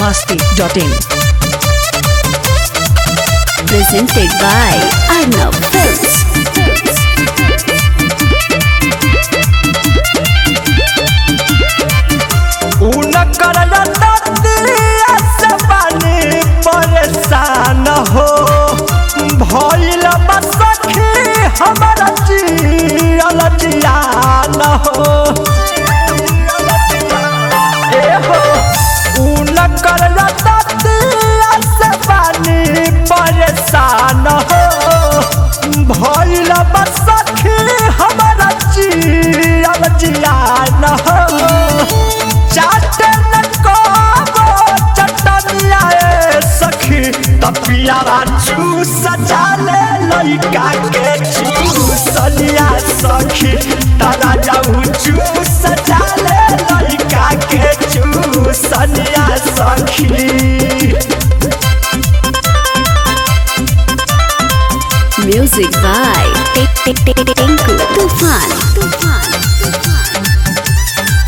masti.in. presented by Arnav Films. उनकर रतिया से बानी परेशान हो भइल बा सखी हमर जियल जियान हो ए हो उनकर रतिया से बानी परेशान हो भइल बा सखी हमर जियल जियान हो चाटे न को चटनिया ए सखी तपियारा चूस जाले लइका के चूसनिया सखी तारा जाऊ चूस जाले लइका के चूसनिया सखी Music by Tinku Tufan. Tufan. Tufan.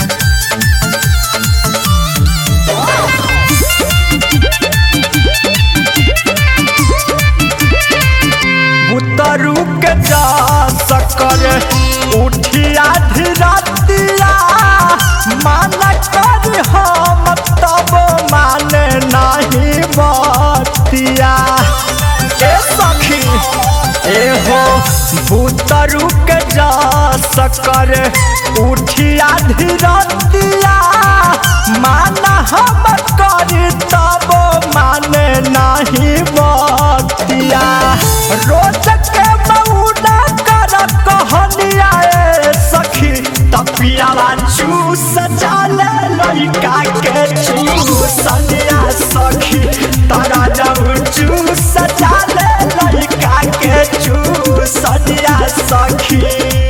उतरू के जा सकर उठिया धीरतिया मान कर हम तब माने नहीं बतिया ए सखी ए हो भूतरू के जा सकर उठिया धीरतिया मान हम कर तब माने नहीं बतिया रोज के मौना कर कहनिया ए सखी तपियाला चूस जाले लइका के चूसनिया सखी तारा जाऊ चूस जाले लइका के चूसनिया सखी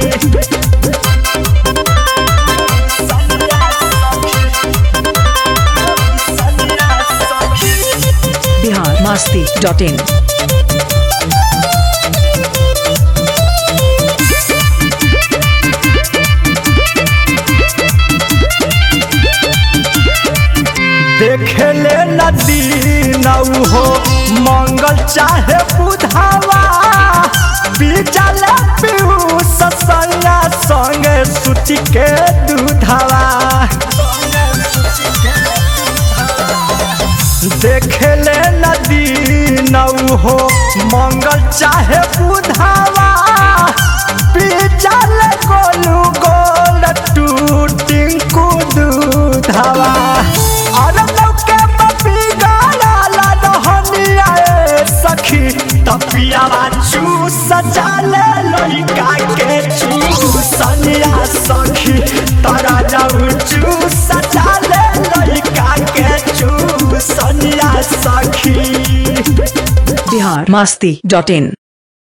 सनिया सखी Bihar masti.in. देखेले नदी नौ हो मंगल चाहे बुधावा बीजले पीऊ ससंगा संगे सुति के दूधावा देखेले नदी नौ हो मंगल चाहे बुधावा बीजले गोलू गोल टूटिंकू दूधावा अरे लौके पपी गाला ला रहनिया ए सखी तपियावा चूस जाले लइका के चूसनिया सखी तारा जाऊ चूस जाले लइका के चूसनिया सखी Bihar masti.in.